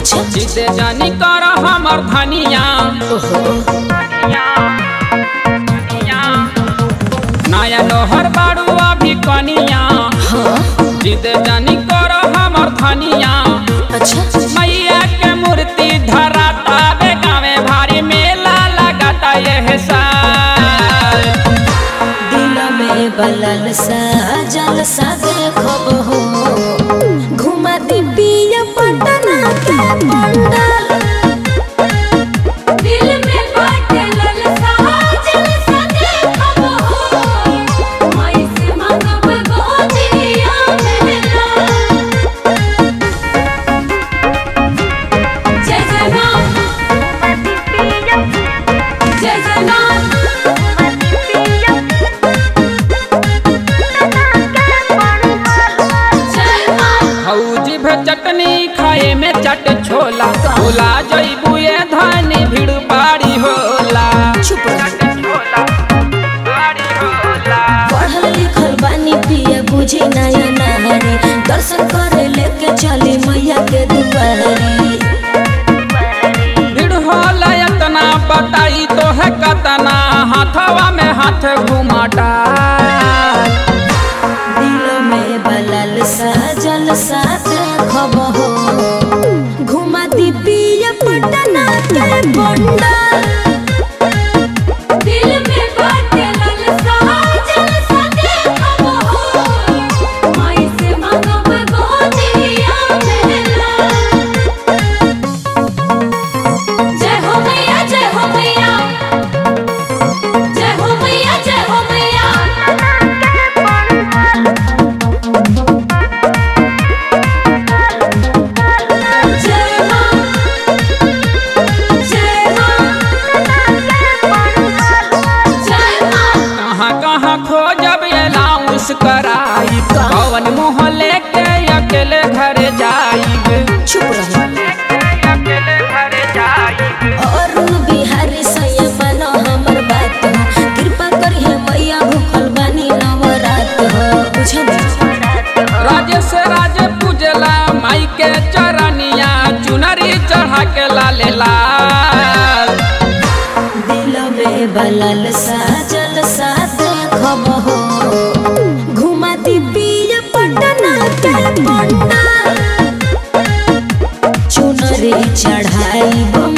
अच्छा जिसे जानी कर हमर धनिया ओहो नया लोहर बाड़ू अभी कनिया हाँ जिसे जानी कर हमर धनिया अच्छा मैया के मूर्ति धराता बे गावे भारी मेला लगाता यह साल दिल में बलल सा जल सा देखब हो घुमा दी पिया पटना के पंडाल दिल में बलल सा जल सा देखब हो मैं से मांगब गोदिया मेरा जय जय राम जय जय राम जय मां हौजी भे चटनी खाए में चट छोला भुला जइबू ये धानी भीड़ बाड़ी होला चुप रह छोला बाड़ी होला पढ़ल लिखल बानी पिया बुझी नया नारी दर्शन करे लेके चली मैया के दुआरी भीड़ होला इतना बताई तो है कतना हाथवा में हाथ घुमाटा दिल में बलल सा जल सा देखब हो घुमा दी पिया पटना के पंडाल दिल में बलल सा जल सा देखब हो मैं से मांगब गोदिया मेरा जय हो मैया जय हो मैया जय हो मैया जय हो मैया जय मां जय मां जय मां कहाँ कहाँ खोजब अलाउंस कराई पवन मोहल्ले के अकेले घर जाइब चुप रहो अकेले घर जाइब अरुण बिहारी सैया बनो हमर बात हो कृपा करिए मैया भूखल बानी नवरात हो बुझल राजेश राजे पूजला माई के चरनिया चुनरी चढ़ा के लाले लाल दिल में बलल सा जल सा देखब हो घुमा दी पिया पटना के पंडाल चुनरी चढ़ाई